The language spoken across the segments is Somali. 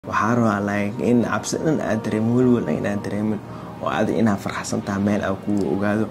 waxaa rabaa like in cabsi dhan aad dareemin welwel dhan inaad dareemin oo adi inaad farxsan tahay meel aa kugu ogaado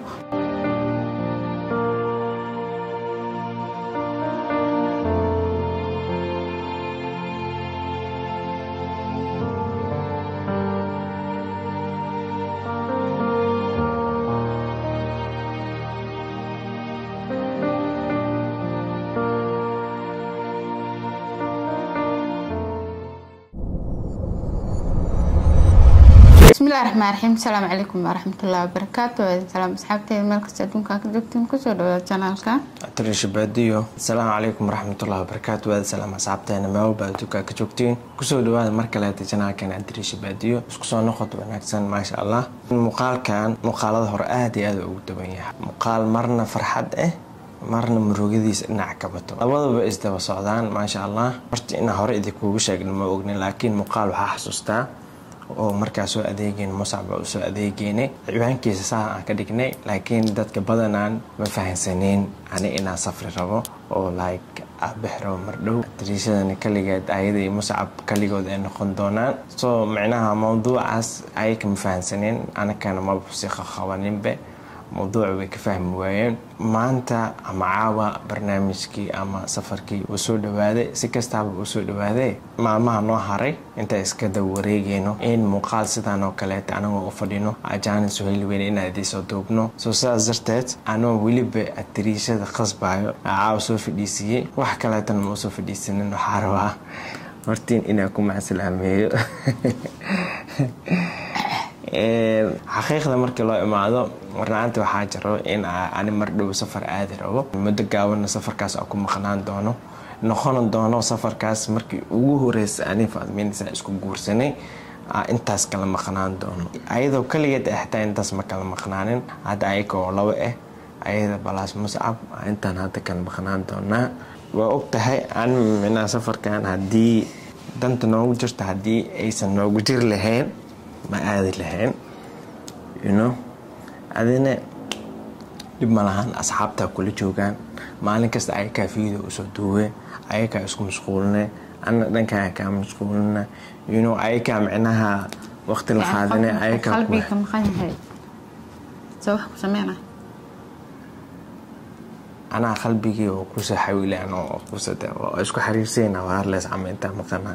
bismillahi raxmaan raxiim asalaamu calaykum waraxmatullahi wabarakaatu salaam asxaabteeda meel kasta adduunka ka joogtiin kusoo dhawaada janaalka trishabaadiyo asalaamu calaykum waraxmatullahi wabarakaatu waada salaam asxaabteena meel walba adduunka ka joogtiin kusoo dhawaada mar kaleeta janaalkan trishabaadiyo isku soo noqod wanaagsan maasha allah muuqaalkan muuqaalada hore aada iyo aada ugu daban yahay muuqaal marna farxad ah marna murugadiisa dhinac ka bato labadaba isdaba socdaan maasha allah horta inaa hore idinkuugu sheegna ma ognin laakiin muuqaal waxaa xasuustaa oo markaa soo adeegeen musacba u soo adeegeynay ciwaankiisa saa aan ka dhignay laakiin dadka badanaan ma fahansaneen ani inaan safri rabo oo like abix rabo mardhow dariishadani kaligeed ayada iyo muscab kaligood ay noqon doonaan soo micnaha mawduucaas ayaka ma fahansaneen anakana maba si qaqabaninbe mawduuca way ka fahmi waayeen maanta ama caawa barnaamijkii ama safarkii uu soo dhawaaday si kastaaba uu soo dhawaaday maalmaha noo haray inta iska daba wareegayno in muuqaal sidaan oo kaleeta anagoo u fadhino ajaanin suhayli weyne inaan idiisoo duubno soo sidaas darteed anoo weliba atiriishada qasbayo caawa soo fadhiisiiyey wax kaleetana ma usoo fadhiisanin waxaa rabaa hortiin inaan ku macsalaameeyo xaqiiqda markii loo imaado warnaanta waxaa jiro in ani mar dhow safar aadi rabo muddo gaabanna safarkaas aan ku maqnaan doono noqon doono safarkaas markii ugu horeysa ani faadmiinsa isku guursanay intaas kala maqnaan doono ayadoo kaligeed ah xitaa intaas ma kala maqnaanin hadda ayagoo labo ah ayada balaas muscab intaan hadda kala maqnaan doonaa waa og tahay an minaa safarkan haddii danta noogu jirta haddii aysan noogu jiri lahayn ma aadi lahayn yuno adina dhib ma lahan asxaabtaa kula joogaan maalin kasta ayakaa fiida usoo duuwe ayakaa isku mashquulina ana dhankaa kaa mashquulina yuno ayakaa micnaha waqti la qaadina ayakaa qalbiga maqan yahay soo wax ku sameyna anaa qalbigii oo kusoo xawilaan oo kusade oo isku xariirsayna waarlees cama intaa maqanaa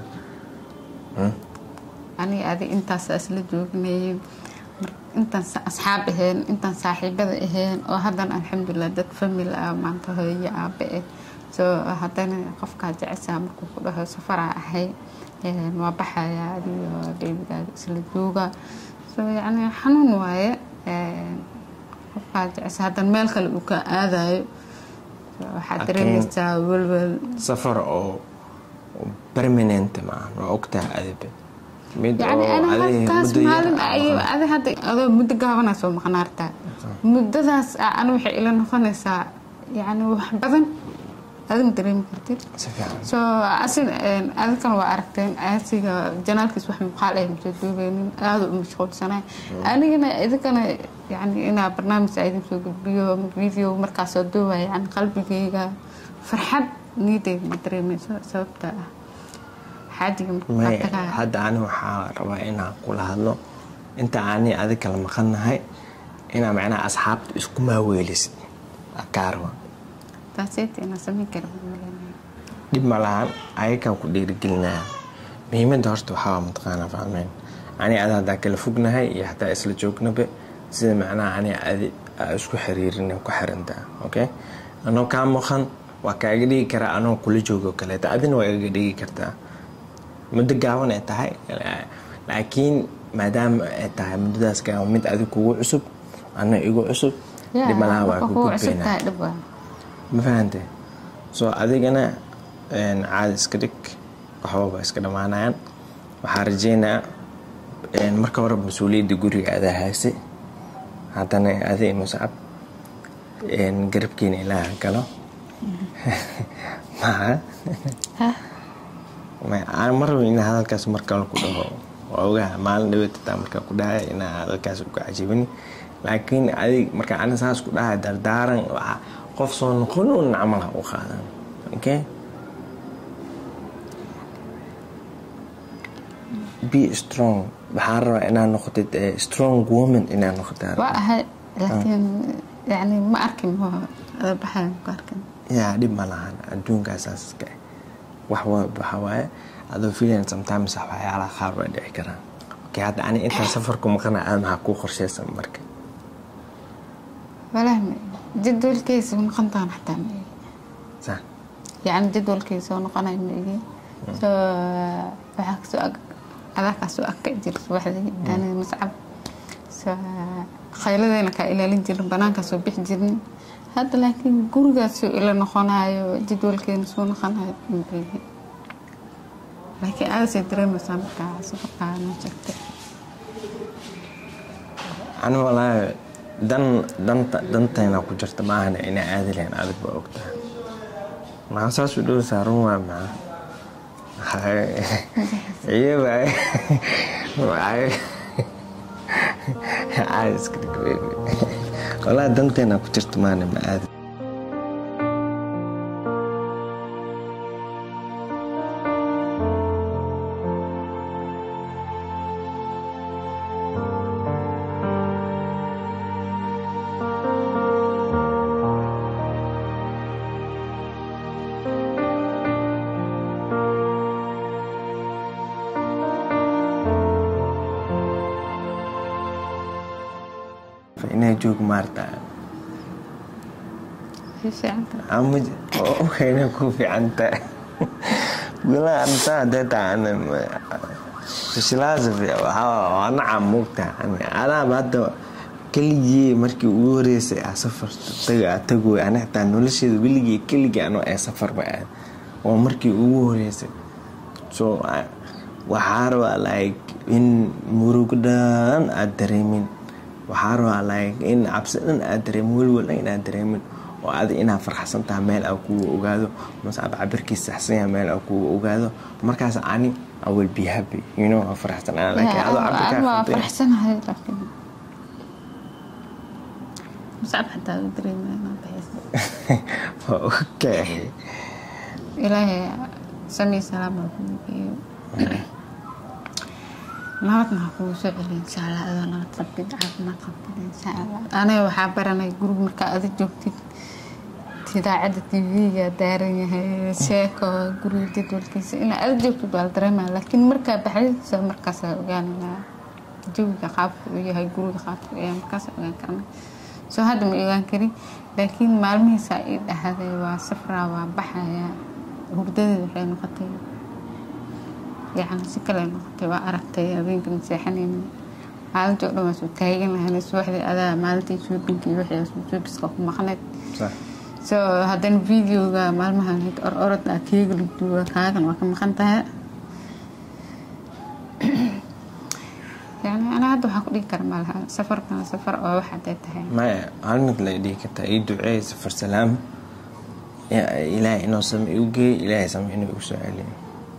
aniga adi intaas isla joognayeen intaan asxaab aheen intaan saaxiibada aheen oo haddana alxamdulilah dad famil ah maanta hooyo aabe ah soo haddana qofkaa jeceshaa markuu ku dhaho safaraa ahay waa baxaya adiyo beebigaaga isla jooga soo yacni xanuun waaye qofkaa jecesha haddana meel kale uu ka aadayo waxaad dareemaysaa welwel safar oo permanent maahan waa ogtaha adibe mid yani oo ana adi halkaas muddo yar maalin ay adi hadda adoo muddo gaabanaa soo maqnaartaa muddadaas ana waxay ila noqonaysaa yani wax badan adima dareemi kartid si fiican so asin adikan waa aragteen asiga janaalkiis wax muuqaal ay masoo duubeynin aada u mashquulsanay anigana idinkana yani inaa barnaamij idin soo gudbiyo video markaa soo duubaya yani qalbigeyga farxad niideyga ma dareemeyso sababta ah xaajiga may markaa tagaa hadda ani waxaa rabaa inaan kula hadlo inta ani adig kala maqannahay inaa macnaha asxaabta isku maaweelisid akaarwa taaseyta inaan sameyn kara maleenaya dhib ma lahan ayakaan ku dhiirigelinaya muhiimadda horta waxaa mataqaanaa fahmeen ani ada haddaa kala fognahay iyo hataa isla joognaba sida macnaha ani adi aa isku xiriirin ku xirantaa okay anoo kaa maqan waa kaaga dhigi karaa anoo kula joogo kaleeta adina waa igaga dhigi kartaa muddo gaaban ay tahay laakiin maadaama ay tahay muddadaas gaaban mid adig kugu cusub ana igu cusub dhib malaha waa ku gudbaynaa cusubtahay dhib waa ma fahante soo adigana caadi iska dhig waxbaba iska dhammaanayaan waxaa rajeynayaa marka hore mas-uuliyadda guriga adaa hayse haddana adi muscab garabkiina ilaaha galo maa maraba inaa hadalkaas markale ku dhaho waa ogaha maalin dhaweetataa markaa ku dhahaya inaa hadalkaas uga cajibini laakiin adig markaa ani saas ku dhahay dardaaran waxaa qof soo noqon un camal ha u qaadan okay be strong waxaan rabaa inaad noqotid strong woman inaad noqotid waa ahay laakiin yani ma arkin ada baxayan ku arkin yaa dhib ma lahan adduunkaasaska wax waxa waaye adoo filan sometimes waxyaalaha qaar way dhici karaan okay hadda ani intaan safarku maqana aad maxaa kuu qorshaysan marka walahi jadwalkeysa noqontaan xataa ma egi sa yani jadwalkeysa oo noqonay ma egi so waxaa kasoo ag adaa kasoo ag ka jir subaxdii ani mascab so khayladeyna kaa ilaalin jirin banaankaa soo bixi jirnin hadda laakiin gurigaasoo ila noqonayo jadwalkeena soo noqonayo ma egi laakiin aadasay dareemaysaa markaa safarkaa noo sheegtay ani walaahi dan danta dantayna ku jirta maahana inaa aadi lahayn adig baa ogtahay maxaa saas u dhow saaran waa maxaa iyaba walaa dantayna ku jirta maahana ma aadi inaa joog maarta waxayna ku fiicanta gulaha anta hadee taana nacam moogta anaaba hadda keligii markii ugu horeysay a safar taga tagoy ana xitaa nolosheeda weligii keligii anoo ee safarba aad waa markii ugu horeysay so waxaa rabaa like in murug dhan aad dareemin waxaa rabaa like in cabsi dhan aad dareemin welwel dhan inaad dareemin oo adi inaad farxsan tahay meel aa kuga ogaado mase ab cabirkiis saxsan yahay meel aa kuga ogaado markaas ani I will be happy you know waa farxsan laakiin adoo cabirkaa waa khaldeen faraxsanahay laakiin muscab xataa u dareemaya inaan baxaysa waa okay ilaahay samii salaam ha kugu geeyo nabadna ha kugu soo celiyo insha allah adoo nabad qabtid caafimaad qabtid insha allah aniga waxaa baranay guriga markaa ada joogtid idaacadda tv-ga daaran yahay sheeko guriga jadwalkiisa inaa ada joogtid waa la dareemaya laakiin markaa baxdadiisa markaasaa ogaananaa jawiga qaabka uu yahay guriga qaabka uu yahay markaasa ogaan karna soo hadda ma ogaan karin laakiin maalmihiisaa ii dhahday waa safraa waa baxaya hurdadeeda waxay noqotay yani si kale noqotay waa aragtay habeenka maseexanayna maalintii o dhan waa soo taagan lahayn subaxdii adaa maalintii shoobinka iyo wixii shoobiska ku maqneed sax so haddana videoga maalmahan or orod aa keega la duuba kaagan waa ka maqan tahay yani ana hadda waxaa ku dhigi kara malaha safarkan safar oo wax hadday tahay maya hal mid la dhihi kartaa ii duceey safar salaam Ya- ilaahay inuu same igu geeyo ilaahay same inuu igu soo celiyo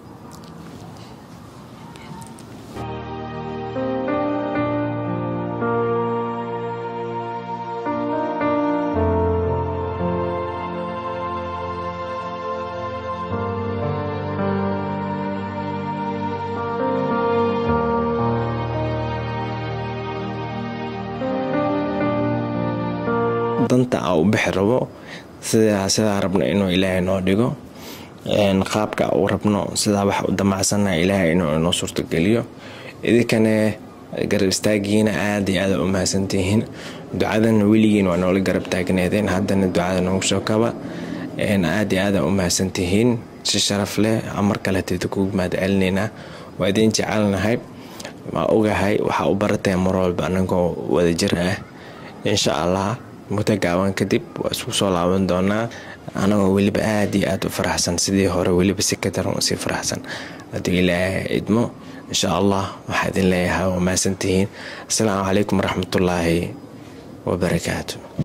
danta aa u bixi rabo sidaa sidaa rabno inuu ilaahay noo dhigo een, qaabka aa u rabno sidaa wax u damacsana ilaahay inuu inoo suurtogeliyo idinkane garab istaagiina aada iyo aada u mahadsantihiin ducadana weligiin waa noola garab taagneedeen haddana ducada noogu soo kaba een, aada iyo aada u mahadsantihiin si sharaf leh amar kale tida kugu mahad celinaynaa waa idin jecelnahay waa ogahay waxaa u barateen mar walba anagoo wadajir ah insha allah muddo gaaban kadib waa isku soo laaban doonaa anagoo weliba aad iyo aad u faraxsan sidii hore weliba si ka daran usii faraxsan hadduu ilaahay idmo insha allah waxaa idin leeyahay waa mahadsantihiin asalaamu calaykum waraxmatullaahi wabarakaatu